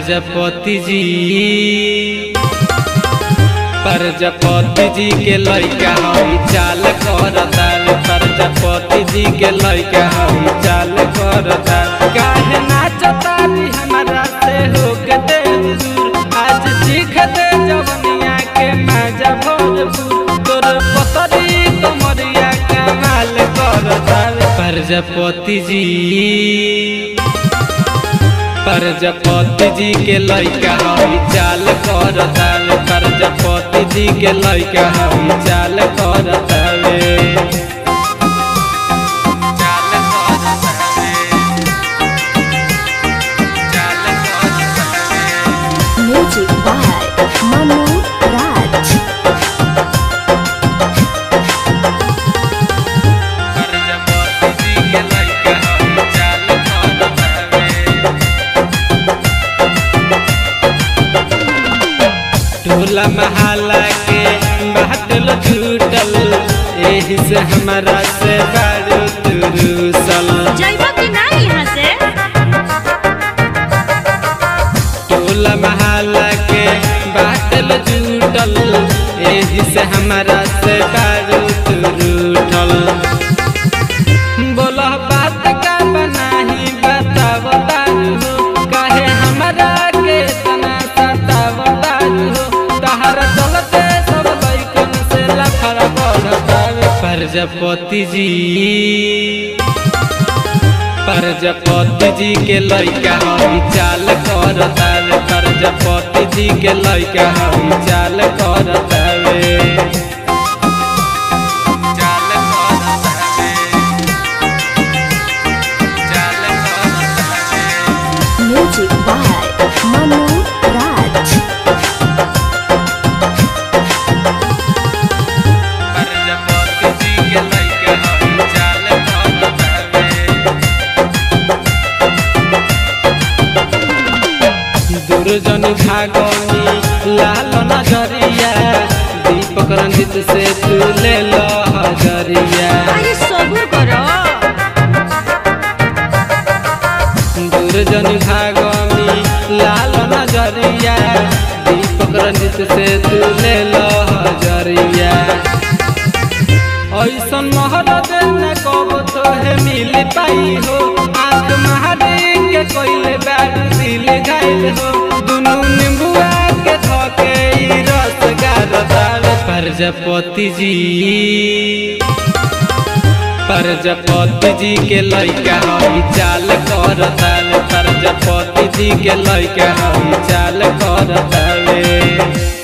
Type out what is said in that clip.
प्रजापति जी प्रजापति जी के लइका हई चाल करताल प्रजापति जी के लइका हई चाल करताल काहे नाचतारी हमरा से हो के दे दूर आज सीख दे जवनिया के मजा भरपूर तोर पतरी कमरिया कमाल करताल प्रजापति जी प्रजापति जी के लइका हई चाल करताल प्रजापति जी के लइका हई चाल करताले चाल करताले चाल करताले Music by Manu Raj. Prajapati जी के लइका हई चाल करताले टोला महाला के बाटल छूटल एही से हमारा से बारू तुरुसल जाइबा कि ना यहाँ से टोला महाला के बाटल छूटल एही से हमारा से बारू तुरुठल बोला बात का बनाही बताव दारू काहे हमरा के तना सताव दारू तहरा चलते सब लइकन से लफड़ा बढ़तावे प्रजापति जी प्रजापति जी के लइका हई चाल करतावे प्रजापति जी के लइका हई चाल करतावे चाल करतावे चाल करतावे Music by Manu Raj. Prajapati जी के लइका हई चाल करतावे दुर्जन भागनी लाल नजरिया दीपक रंजित से तू ले लो हजरिया अरे सबूर करो दुर्जन भागनी लाल नजरिया दीपक रंजित से तू ले लो हजरिया ऐसन मोहर देना कब तोहे मिल पाई हो आंख महारी के कोइले बैठ दिल घायल हो दुनू निम्बुआ के धोके ई रस गारदाल प्रजापति जी प्रजापति जी के लइका हई चाल करताल प्रजापति जी के लइका हई चाल करताले